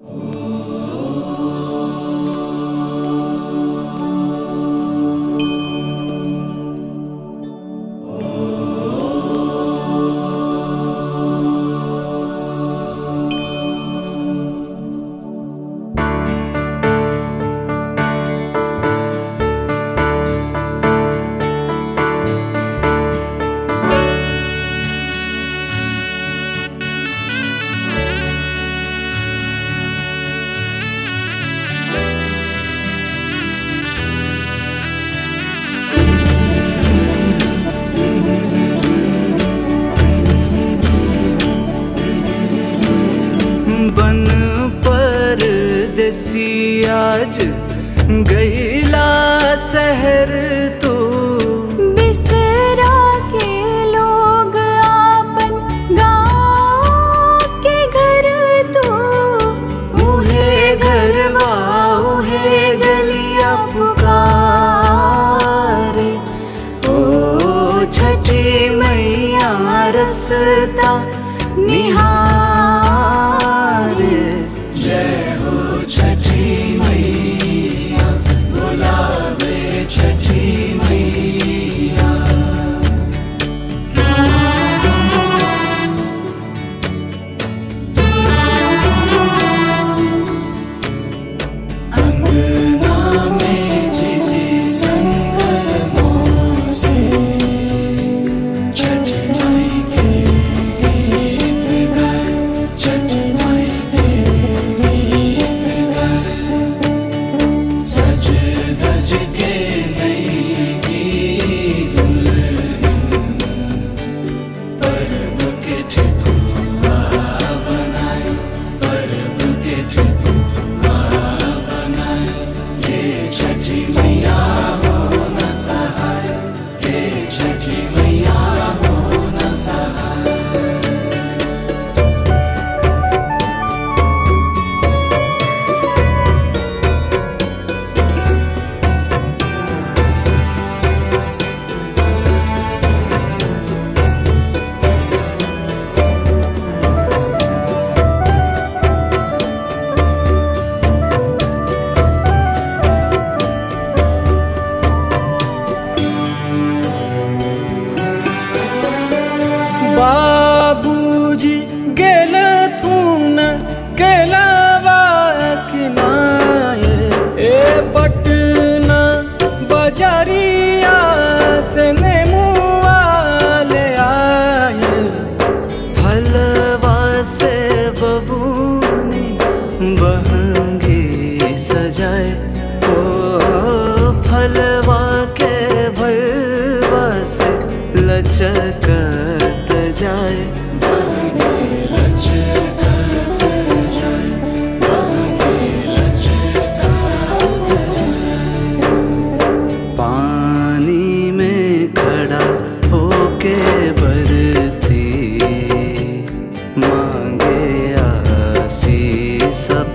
बन पर देसी आज गैला शहर तो बिसरा के लोग आपन गाँव के घर तो उहे घरवा उहे गलिया पुकारे ओ छठी मैया रसता निहारे जय हो छठी मैया बुलावे छठी मैया अंगना में जिजी संग मोसे छठी माई के गीत गाए छठी माई के गीत गाए सज धज के नई गीत सर्व के ठेकुआ बनाए पर्व के ठेकुआ बनाए ये छठी मैया हो न सहाय ये छठी मैया हो न सहाय बाबूजी गेल थून गेलवा किनाए ए पटना बजरिया से नेमुआ ले आए फलवा से बबूनी बहंगी सजाए ओ फलवा के भरवा से लचकत जाए पानी में खड़ा होके बरती मांगे आसी सब